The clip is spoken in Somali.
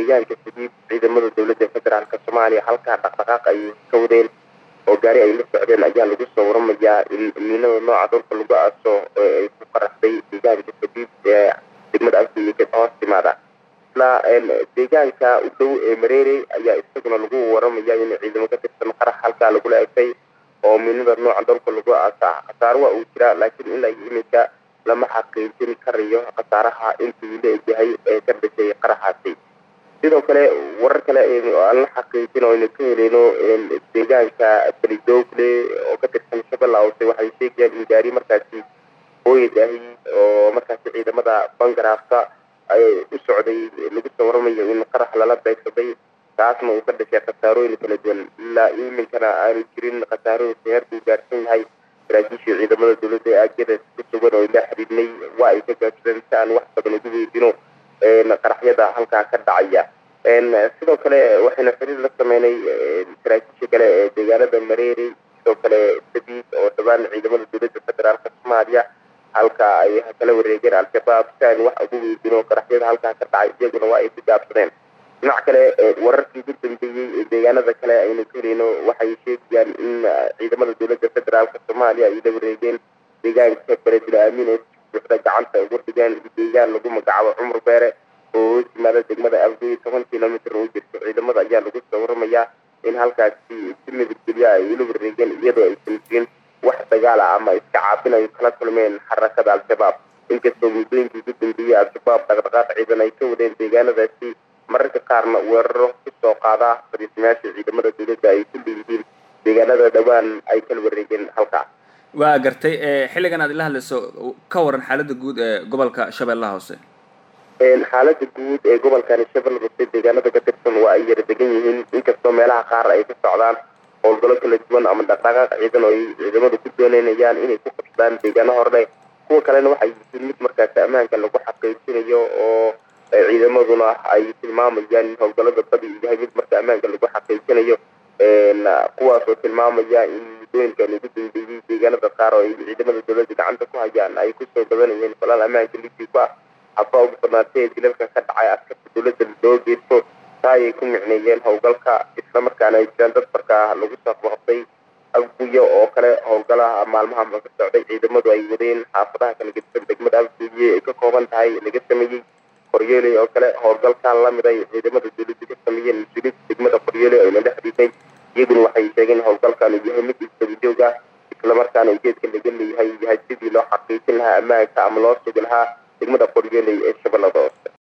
deegaanka sadiib ciidamada dowladda federaalk soomaaliya halkaa dhaqdhaqaaq ay ka wadeen oo gaari ay la socdeen ayaa lagu soo waramayaa in miinada nooca dhulka lagu aaso ay ku qaraxday deegaanka sadiib ee degmada afgeyga hoos timaada isla deegaanka u dhow ee mareerey ayaa isaguna lagu waramaya in ciidamo ka tirsan qarax halkaa lagula egtay oo miinada nooca dhulka lagu aasa khasaaro waa uu jiraa laakiin ilaa iminka lama xaqiijin karayo khasaaraha intuu la egyahay ee ka dhashay qaraxaasi sidoo kale warar kale aan la xaqiijin oo aynu ka heleyno deegaanka belidogle oo ka tirsan shabeella hoose waxay sheegayaan in gaari markaasi hooyadahi oo markaasi ciidamada bangaraafka ay u socday lagu soo waramayo in qarax lala beegsaday taasna uu ka dhashay khasaarooyin kala duwan ilaa iminkana aanu jirin khasaarooyinka heerkuu gaarsan yahay saraakiishii ciidamada dowladda ee aagada ku sugan oo la xiriirnay waa ay ka gaabsadeen si aan wax badan ugu weydino qaraxyada halkaa ka dhacaya sidoo kale waxaynu xiriir la sameynay saraakiisha kale ee deegaanada mareeri sidoo kale sabiid oo dhawaan ciidamada dowladda federaalka soomaaliya halka ay kala wareegeen al-shabaab si aan wax ugu weydino qaraxyada halkaa ka dhacay iyaguna waa ay ka gaabsadeen dhinac kale wararkii ugu dambeeyey ee deegaanada kale aynu ka heleyno waxay sheegayaan in ciidamada dowladda federaalka soomaaliya ay la wareegeen deegaanka beledil aamin ee buuxda gacanta ugu dhigeen deegaan lagu magacaabo cumar beere oo hoos yimaada degmada afgoy toban kilomitr u jirto ciidamada ayaa lagu soo waramayaa in halkaasi si nabadgelya ay ula wareegeen iyadoo aysan jirin wax dagaal ah ama iska caabin ay kala kulmeen xarakada al-shabaab inkastoo muddooyinkii ugu dambeeyey al-shabaab dhaqdhaqaaq ciidan ay ka wadeen deegaanadaasi mararka qaarna weeraro kusoo qaada fariismayaasha ciidamada dowladda ay ku leeyihiin deegaanada dhowaan ay kala wareegeen halkaa waa gartay xilligan aad ila hadlayso ka waran xaaladda guud ee gobolka shabeellaha hoose xaaladda guud ee gobolkani shabeelle hoose deegaanada ka tirsan waa ay yara degan yihiin inkastoo meelaha qaar ay ka socdaan howlgallo kala duwan ama dhaqdhaqaaq ciidan oo ay ciidamadu ku dooneynayaan inay ku qabsadaan deegaano hordhe kuwa kalena waxay yihiin mid markaasi ammaanka lagu xaqiijinayo oo ciidamaduna ay tilmaamayaan in howlgallada badi uu yahay mid marka ammaanka lagu xaqiijinayo kuwaas oo tilmaamaya in muddooyinkan ugu dambeeyey deegaanada qaar oo ay ciidamada dowladda gacanta ku hayaan ay kusoo badanayeen falaal ammaanka lidii ku ah haba ugu badnaatee dilalka ka dhacay askarta dowladda loo geesto taa ayay ku micneeyeen howlgalka islamarkaana ay jiraan dad markaa lagu soo qabqabtay afguyo oo kale howlgalaha maalmahanba ka socday ciidamadu ay wadeen xaafadaha kala gedisan degmada afguye ay ka kooban tahay laga sameeyey qoryeeley oo kale howlgalkan lamid ay ciidamada dowladda ka sameeyeen mas-uuliyiinta degmada qoryeeley ayna la xidhiidnay iyaguna waxay sheegeen howlgalkan uu yahay mid isdabajoog ah islamarkaana ujeedka laga leeyahay yahay sidii loo xaqiijin lahaa ammaanka ama loo sugi lahaa degmada qoryeeley ee shabeellada hoose